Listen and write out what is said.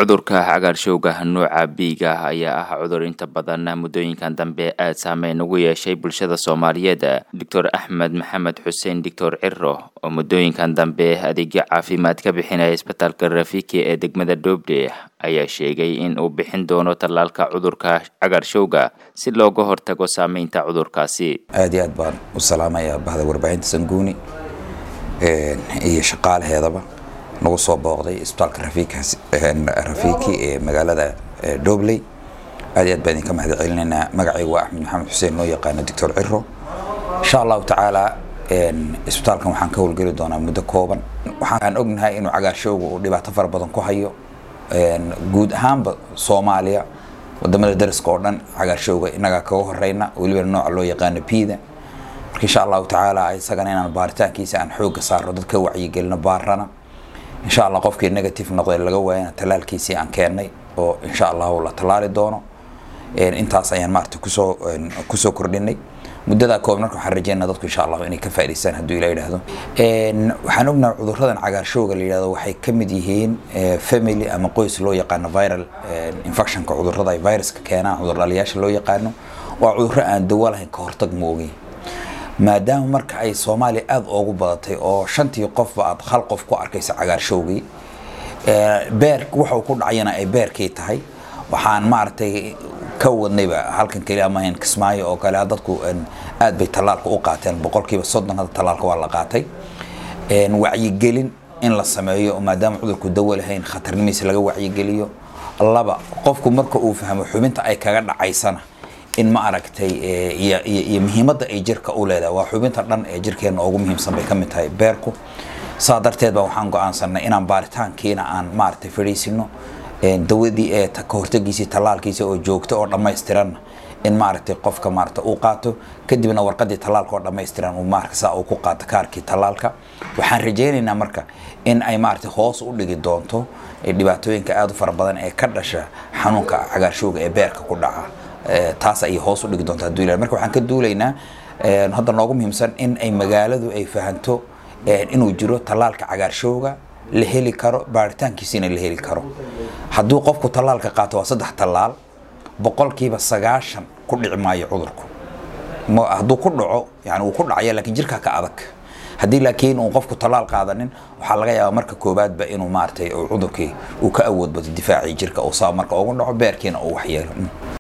Cudurka cagaarshowga nooca B-ga ah ayaa ah cudur inta badan muddooyinkan dambe aad saameyn ugu yeeshay bulshada Soomaaliyeed. Dr Axmed Maxamed Xuseen Dr Ciro oo muddooyinkan dambe adeegyo caafimaad ka bixinaya isbitaalka Rafiki ee degmada Dhoobde ayaa sheegay in uu bixin doono tallaalka cudurka cagaarshowga si looga hortago saameynta cudurkaasi. aad iyo aad baan u salaamayaa bahda warbaahinta sanguuni iyo shaqaalaheedaba nagu soo booqday isbitaalka rafiiki ee magaalada dhobley aad iyo aad baan idinka mahad celinaynaa magacaygu waa axmed maxamed xuseen loo yaqaano doctor ciro insha allahu tacaala isbitaalkan waxaan ka howlgeli doonaa muddo kooban waxaan ognahay inuu cagaarshowga uu dhibaato fara badan ku hayo guud ahaanba soomaaliya wadamada dariska oo dhan cagaarshowga inagaa kaga horeyna weliba nooca loo yaqaano piida marka insha allahu tacaala isagana inaan baaritaankiisa aan xooga saaro dadka wacyigelino baarana insha allah qofkii negative noqday laga waayana talaalkiisii aan keennay oo insha allahu la tallaali doono intaas ayaan maarata kusoo kusoo kordhinay muddadaa kooban marka waxaan rajeynaa dadku insha allahu inay ka faa'idaystaan hadduu ila yidhaahdo waxaan ognahay cudurradan cagaarshowga la yidhahdo waxay ka mid yihiin family ama qoys loo yaqaano viral infectionka cudurrada ay viruska keenaan cudurdhaliyaasha loo yaqaano waa cudurro aan dawo lahayn ka hortag ma ogeyn maadaama marka ay soomaaliya aada oogu badatay oo shantii qofba aad hal qof ku arkaysa cagaarshowgii beer waxuu ku dhacayana ay beerkii tahay waxaan maaragtay ka wadnayba halkan keliya maahayn kismaayo oo kale dadku aad bay tallaalka u qaateen boqolkiiba soddon hadda tallaalka waa la qaatay wacyigelin in la sameeyo maadaama cudurku dawo lahayn khatarnimiisa laga wacyigeliyo laba qofku marka uu fahmo xubinta ay kaga dhacaysana in ma aragtay iyo muhiimadda ay jirka u leedahay waa xubinta dhan ee jirkeena ugu muhiimsan bay ka mid tahay beerku saa darteed baa waxaan go-aansanay inaan baaritaankiina aan maaragtay fadhiisino dawadii ee ka hortagiisii tallaalkiisa oo joogto oo dhammaystiranna in maaragtay qofka maaragta uu qaato kadibna warqadii tallaalka oo dhammaystiran uu maaragta saa uu ku qaato kaarkii tallaalka waxaan rajaynaynaa marka in ay maaragtay hoos u dhigi doonto dhibaatooyinka aada u fara badan ee ka dhasha xanuunka cagaarshowga ee beerka ku dhaca taas ayay hoos u dhigi doontaa haduu ilahay marka waxaan ka duulaynaa hadda noogu muhiimsan in ay magaaladu ay fahanto inuu jiro tallaalka cagaarshowga la heli karo baaritaankiisiina la heli karo hadduu qofku tallaalka qaato waa saddex tallaal boqolkiiba sagaashan ku dhici maayo cudurku hadduu ku dhaco yani uu ku dhacaya laakiin jirkaa ka adag haddii laakiin uu qofku tallaal qaadanin waxaa laga yaabaa marka koobaadba inuu maaragtay cudurkii uu ka awood bato difaacii jirka uu saa marka ugu dhaco beerkiina uu waxyeelo